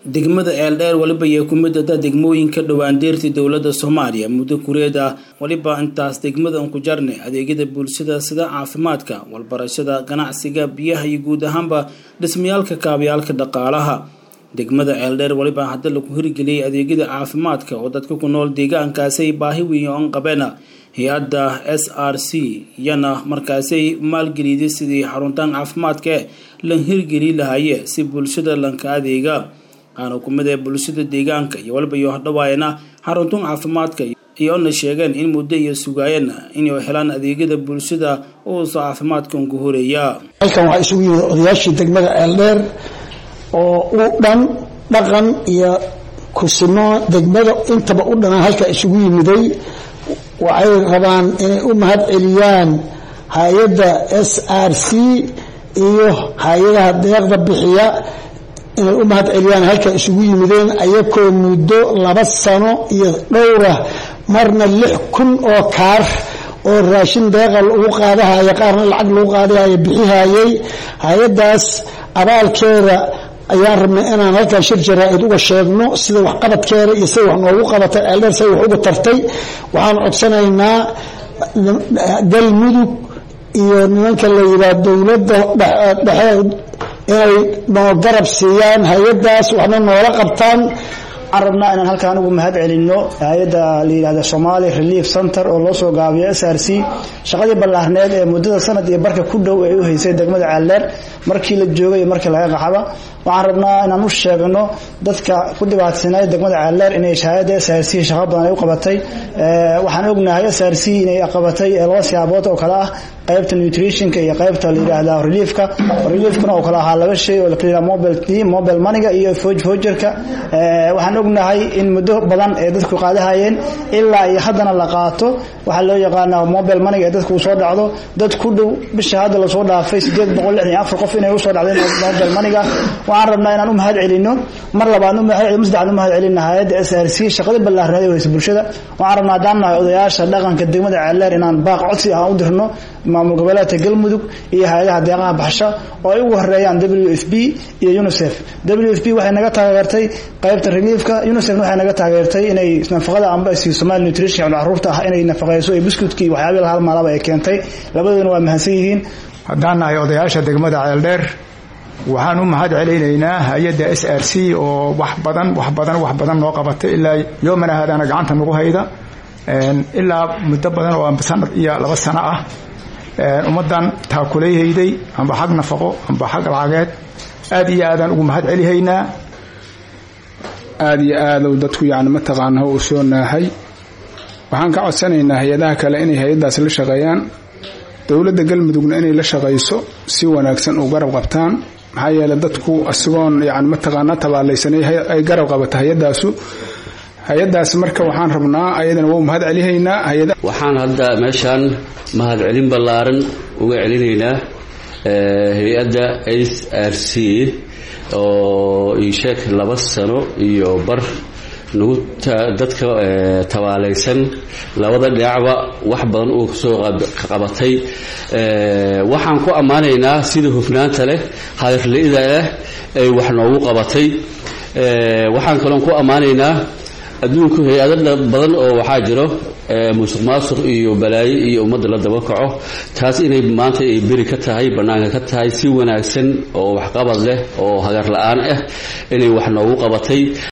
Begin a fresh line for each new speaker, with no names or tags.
degmada eeldheer weliba iyo ku mid ada degmooyinka dhowaandeerta dowladda soomaaliya muddo kureed ah weliba intaas degmada unku jarne adeegyada bulshada sida caafimaadka walbarashada ganacsiga biyaha iyo guud ahaanba dhismayaalka kaabayaalka dhaqaalaha degmada ceeldheer weliba hadda lagu hirgeliyey adeegyada caafimaadka oo dadka ku nool deegaankaasay baahi weyn oon qabeena hay-adda s r c iyana markaasay maalgeliyday sidii xaruntaan caafimaadka lan hirgeli lahaye si bulshada lanka adeega qaana kumid ee bulshada deegaanka iyo waliba iyo hodhawaayana xaruntan caafimaadka iyoona sheegeen in muddo iyo sugaayeen inay helaan adeegyada bulshada uuso caafimaadka unku horeeya
halkan waxaa isugu yimid odayaashii degmada ceeldheer oo u dhan dhaqan iyo kusimo degmada intaba u dhanaan halka isugu yimiday waxay rabaan inay u mahad celiyaan hay-adda s r c iyo hay-adaha deeqda bixiya inay u mahad celiyaan halka isugu yimideen ayakoo muddo laba sano iyo dhowra marna lix kun oo kaar oo raashin deeqa lagu qaadahaya qaarna lacag lagu qaadahaya bixihayay hay-adaas abaalkeeda ayaan rabnay inaan halkan shir jaraa-id uga sheegno sida waxqabadkeeda iyo sida wax noogu qabatay ceeldheer sida wax uga tartay waxaan codsanaynaa galmudug iyo nimanka la yidhaah dowladda dhexe inay noo garab siiyaan hay-adaas waxna noola qabtaan
waxaan rabnaa inaan halkaan ugu mahad celinno hay-adda la yidhahda somali relief center oo loo soo gaabiyo s r c shaqadii ballaarneed ee muddada sanad iyo barka ku dhow ay u haysay degmada ceeldheer markii la joogay iyo markii laga qaxaba waxaan rabnaa inaan u sheegno dadka ku dhibaatsanay degmada ceeldheer inay hay-adda s r c shaqo badan ay u qabatay waxaan ognahay s r c inay qabatay laba siyaabood oo kale ah qaybta nutritionka iyo qaybta la yidhaahda reliefka reliefkuna oo kale ahaa laba shay oo la kala mobile mobile maniga iyo fojerka waxaan ognahay in muddo badan ee dadku qaadahayeen ilaa iyo haddana la qaato waxaa loo yaqaana mobile maniga ee dadku uu soo dhacdo dad ku dhow bisha hadda lasoo dhaafay sideed boqol lixdan iyo afar qof inay usoo dhacdeen mobile maniga waxaan rabnaa inaan u mahad celino mar labaad mar saddexaad u mahad celina hay-adda s r c shaqada ballaarneed ee weysa bulshada waxaan rabnaa haddaan nahay odayaasha dhaqanka degmada ceeldheer inaan baaq codsi ah u dirno maamul goboleedka galmudug iyo hay-adaha deeqaha baxsho oo ay ugu horeeyaan w f b iyo unicef w f b waxay naga taageertay qaybta reliefka unicefna waxay naga taageertay inay nafaqada amba siiyo somali nutrition caruurta ah inay nafaqeyso ee buskudkii waxyaabii lahal maalaba ay keentay labadooduna waa mahadsan yihiin
haddaan nahay odayaasha degmada ceeldheer waxaan u mahad celaynaynaa hay-adda s r c oo wax badan wax badan wax badan noo qabatay ilaa yoomana haadaana gacanta nagu hayda ilaa muddo badan oo sanad iyo laba sano ah ummaddan taakulayhayday amba xag nafaqo amba xag lacageed aad iyo aadaan ugu mahad celihaynaa
aada iyo aadou dadku yani mataqaana u soo naahay waxaan ka codsanaynaa hay-adaha kale inay hay-addaas la shaqeeyaan dowladda galmudugna inay la shaqayso si wanaagsan u garab qabtaan maxaa yeeley dadku asigoon yani mataqaana tabaalaysanay ay garab qabato hay-addaasu hay-adaas marka waxaan rabnaa ayadana waa mahad celihaynaa
waxaan hadda meeshaan mahad celin ballaaran uga celinaynaa hay-adda s r c oo iisheeg laba sano iyo bar nagu dadka tabaalaysan labada dhinacba wax badan uu kasoo qabatay waxaan ku ammaanaynaa sida hufnaanta leh hadirla-ida leh ay wax noogu qabatay waxaan kaloon ku ammaanaynaa adduunku hay-ado badan oo waxaa jiro musuq maasuq iyo balaayo iyo ummadda la daba kaco taas inay maanta ay beri ka tahay bannaanka ka tahay si wanaagsan oo waxqabad leh oo hagar la-aan ah inay wax noogu qabatay